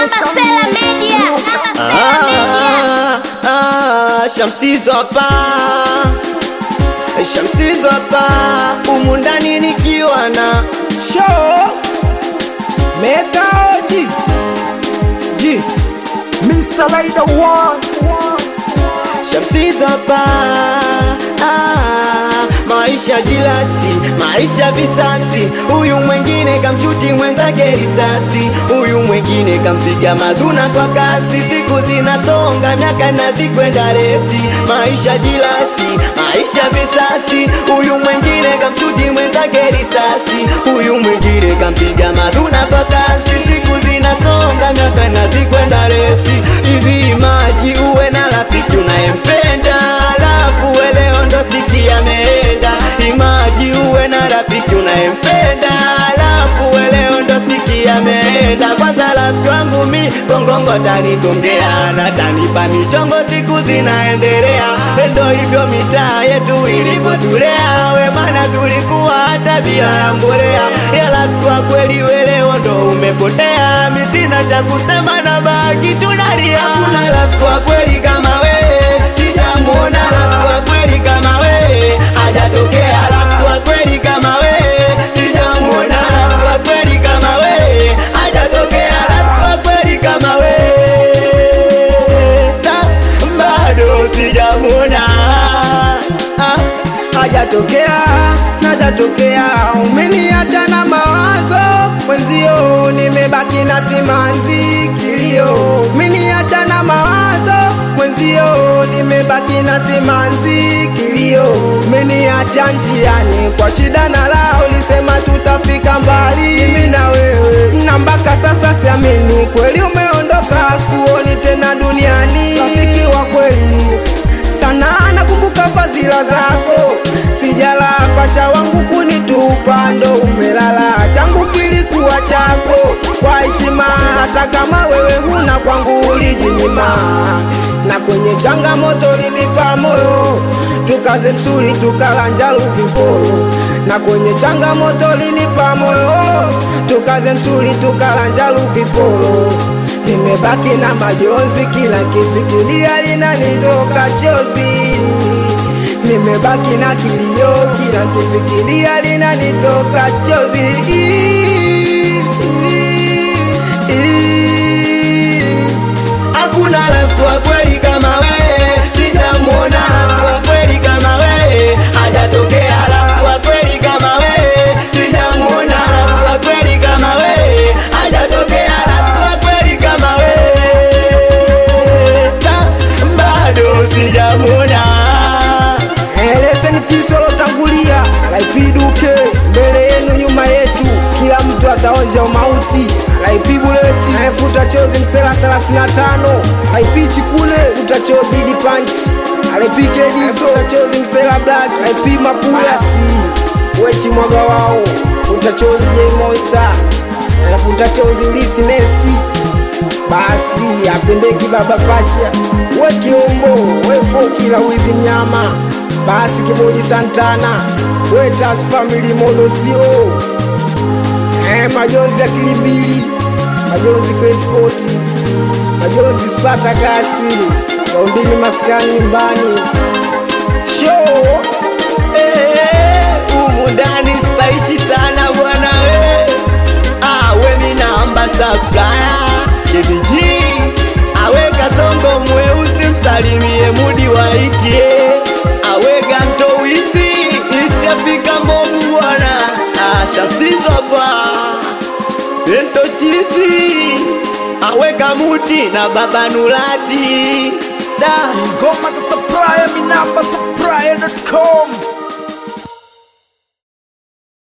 Nambasela Media. Nambasela Media. Ah, ah, Shamsizo hapa Shamsizo hapa humu ndani nikiwa na show Meka Oji G Mr. Rider One Shamsizo hapa ah, maisha jilasi, maisha visasi. Huyu mwengine kamshuti mwenzake risasi, huyu mwengine kampiga mazuna kwa kasi. Siku zinasonga, miaka nazikwenda resi. Maisha jilasi, maisha visasi. Huyu mwengine kamshuti mwenzake risasi, huyu mwengine kampiga mazuna kwa kasi. Siku zinasonga, miaka nazikwenda resi. Hivi maji uwe na rafiki unayempenda, alafu leo ndo sikia ameenda. Imaji uwe na rafiki unayempenda, alafu leo ndo sikia ameenda. Kwanza rafiki wangu mi gongongo tanigongea na tanipa michongo, siku zinaendelea. Ndo hivyo mitaa yetu ilivyotulea, we maana tulikuwa hata bila ya mbolea. Ya rafiki wa kweli we leo ndo umepotea, mi sina cha kusema na baki tunalia. Hakuna rafiki wa kweli kama we, sijamuona rafiki wa kweli kama we, hajatokea rafiki wa kweli kama we, sijamuona rafiki wa kweli kama we, hajatokea rafiki wa kweli kama we, Na bado sijamuona ah, hajatokea najatokea umeniacha na mawazo mwenzio nimebaki na simanzi kilio umeniacha na mawazo mwenzio nimebaki na simanzi kilio umeniacha njiani kwa shida na raha ulisema tutafika mbali mimi na wewe na mpaka sasa siamini kweli umeondoka sikuoni tena duniani rafiki wa kweli sana nakumbuka fadhila zako sijala pacha wangu kunitupa ndo umelala changu kilikuwa chako kwa heshima hata kama wewe huna kwangu ulijinyima na kwenye changamoto linipa moyo tukaze msuri tukalanjalu viporo na kwenye changamoto linipa moyo tukaze msuri tukalanjalu viporo nimebaki na majonzi kila kifikiria linanitoka chozi nimebaki na kilio kila kifikiria linanitoka chozi hakuna rafiki wa kweli kama we, sijamuona rafiki wa kweli kama we, hajatokea rafiki wa kweli kama we, sijamuona rafiki wa kweli kama we, hajatokea rafiki wa kweli kama we, Na bado sijamuona eleseni kisolotangulia laipiduke mbele yenu nyuma yetu kila mtu ataonja umauti laipibuleti anayefuta chozi msela 35 laipichi kule futa chozi idi panchi alaipikediso chozi msela black laipi mapulasi wechi mwaga wao futa chozi j monster anafuta chozi ulisi nesti basi apendeki baba pasha we kiombo we fokila wizi mnyama basi kibodi santana we tas family modosio eh, majonzi ya kilibili majonzi kreskoti majonzi spata kasi waundini maskani nyumbani show Eh, humu ndani spaishi sana bwana we awe minamba saplaya kebiji aweka songo mweusi msalimie mudi waitie aweka mtowisi East Africa mbovu bwana Ah, shamsizapa bento chizi aweka muti na baba nulati da Ngoma za supplier, mi namba supplier.com